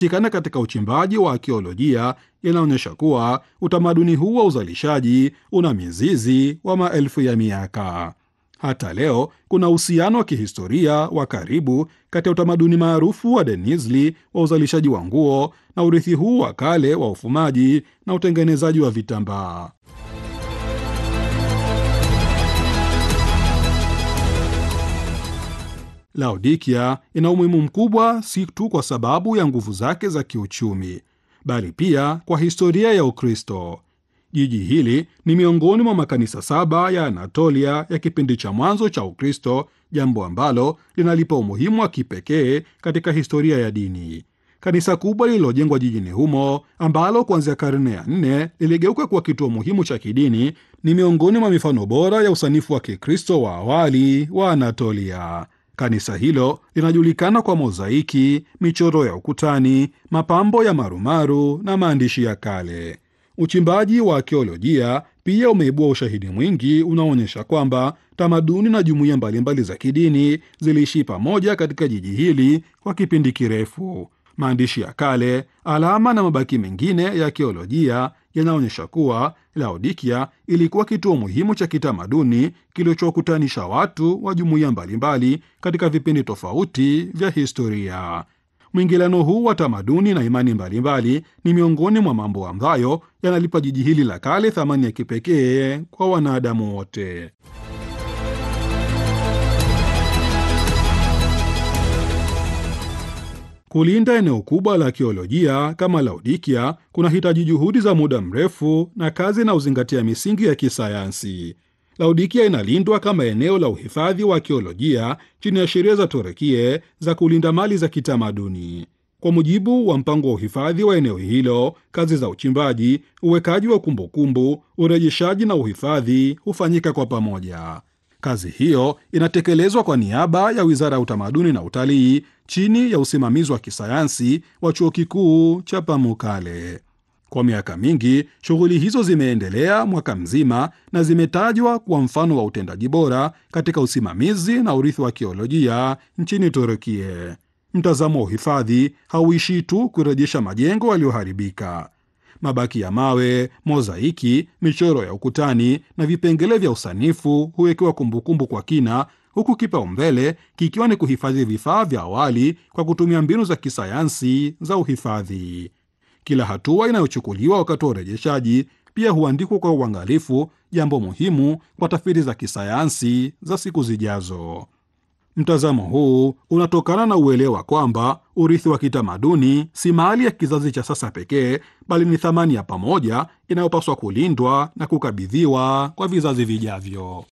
tikana katika uchimbaji wa akiolojia yanaonyesha kuwa utamaduni huu wa uzalishaji una mizizi wa maelfu ya miaka. Hata leo kuna uhusiano wa kihistoria wa karibu kati ya utamaduni maarufu wa Denizli wa uzalishaji wa nguo na urithi huu wa kale wa ufumaji na utengenezaji wa vitambaa. Laodikia ina umuhimu mkubwa si tu kwa sababu ya nguvu zake za kiuchumi, bali pia kwa historia ya Ukristo. Jiji hili ni miongoni mwa makanisa saba ya Anatolia ya kipindi cha mwanzo cha Ukristo, jambo ambalo linalipa umuhimu wa kipekee katika historia ya dini. Kanisa kubwa lililojengwa jijini humo ambalo kuanzia karne ya nne liligeuka kuwa kituo muhimu cha kidini ni miongoni mwa mifano bora ya usanifu wa Kikristo wa awali wa Anatolia. Kanisa hilo linajulikana kwa mozaiki, michoro ya ukutani, mapambo ya marumaru na maandishi ya kale. Uchimbaji wa akiolojia pia umeibua ushahidi mwingi unaoonyesha kwamba tamaduni na jumuiya mbalimbali za kidini ziliishi pamoja katika jiji hili kwa kipindi kirefu. Maandishi ya kale, alama na mabaki mengine ya akiolojia yanaonyesha kuwa Laodikia ilikuwa kituo muhimu cha kitamaduni kilichokutanisha watu wa jumuiya mbalimbali katika vipindi tofauti vya historia. Mwingiliano huu wa tamaduni na imani mbalimbali ni miongoni mwa mambo ambayo yanalipa jiji hili la kale thamani ya kipekee kwa wanadamu wote. Kulinda eneo kubwa la akiolojia kama Laodikia kunahitaji juhudi za muda mrefu na kazi na uzingatia misingi ya kisayansi. Laodikia inalindwa kama eneo la uhifadhi wa akiolojia chini ya sheria za Torekie za kulinda mali za kitamaduni. Kwa mujibu wa mpango wa uhifadhi wa eneo hilo, kazi za uchimbaji, uwekaji wa kumbukumbu, urejeshaji na uhifadhi hufanyika kwa pamoja. Kazi hiyo inatekelezwa kwa niaba ya Wizara ya Utamaduni na Utalii chini ya usimamizi wa kisayansi wa Chuo Kikuu cha Pamukkale. Kwa miaka mingi shughuli hizo zimeendelea mwaka mzima na zimetajwa kuwa mfano wa utendaji bora katika usimamizi na urithi wa akiolojia nchini Turukia. Mtazamo wa uhifadhi hauishii tu kurejesha majengo yaliyoharibika. Mabaki ya mawe, mozaiki, michoro ya ukutani na vipengele vya usanifu huwekewa kumbukumbu kwa kina, huku kipaumbele kikiwa ni kuhifadhi vifaa vya awali kwa kutumia mbinu za kisayansi za uhifadhi. Kila hatua inayochukuliwa wakati wa urejeshaji pia huandikwa kwa uangalifu, jambo muhimu kwa tafiti za kisayansi za siku zijazo. Mtazamo huu unatokana na uelewa kwamba urithi wa kitamaduni si mali ya kizazi cha sasa pekee, bali ni thamani ya pamoja inayopaswa kulindwa na kukabidhiwa kwa vizazi vijavyo.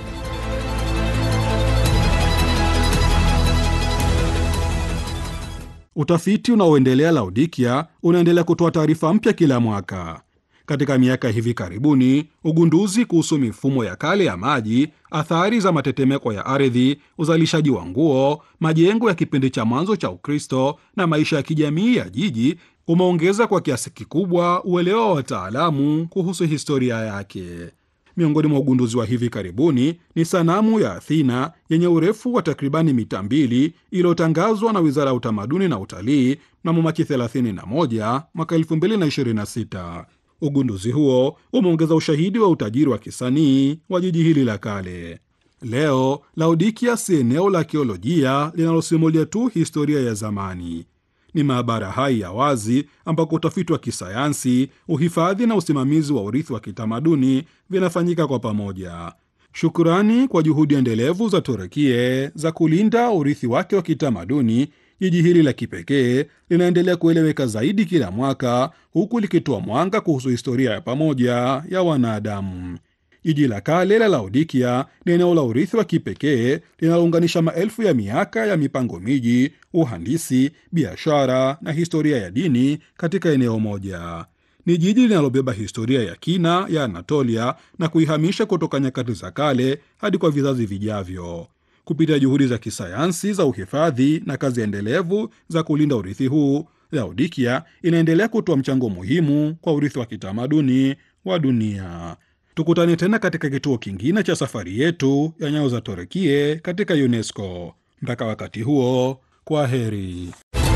Utafiti unaoendelea Laodikia unaendelea kutoa taarifa mpya kila mwaka. Katika miaka hivi karibuni, ugunduzi kuhusu mifumo ya kale ya maji, athari za matetemeko ya ardhi, uzalishaji wa nguo, majengo ya kipindi cha mwanzo cha Ukristo na maisha ya kijamii ya jiji umeongeza kwa kiasi kikubwa uelewa wa wataalamu kuhusu historia yake. Miongoni mwa ugunduzi wa hivi karibuni ni sanamu ya Athena yenye urefu wa takribani mita mbili iliyotangazwa na Wizara ya Utamaduni na Utalii mnamo Machi 31 mwaka 2026. Ugunduzi huo umeongeza ushahidi wa utajiri wa kisanii wa jiji hili la kale. Leo Laodikia si eneo la akiolojia linalosimulia tu historia ya zamani. Ni maabara hai ya wazi ambako utafiti wa kisayansi, uhifadhi na usimamizi wa urithi wa kitamaduni vinafanyika kwa pamoja. Shukrani kwa juhudi endelevu za Turukie za kulinda urithi wake wa kitamaduni, jiji hili la kipekee linaendelea kueleweka zaidi kila mwaka, huku likitoa mwanga kuhusu historia ya pamoja ya wanadamu. Jiji la kale la Laodikia ni eneo la urithi wa kipekee linalounganisha maelfu ya miaka ya mipango miji, uhandisi, biashara na historia ya dini katika eneo moja. Ni jiji linalobeba historia ya kina ya Anatolia na kuihamisha kutoka nyakati za kale hadi kwa vizazi vijavyo. Kupitia juhudi za kisayansi za uhifadhi na kazi endelevu za kulinda urithi huu, Laodikia inaendelea kutoa mchango muhimu kwa urithi wa kitamaduni wa dunia. Tukutane tena katika kituo kingine cha safari yetu ya nyayo za Torekie katika UNESCO. Mpaka wakati huo, kwa heri.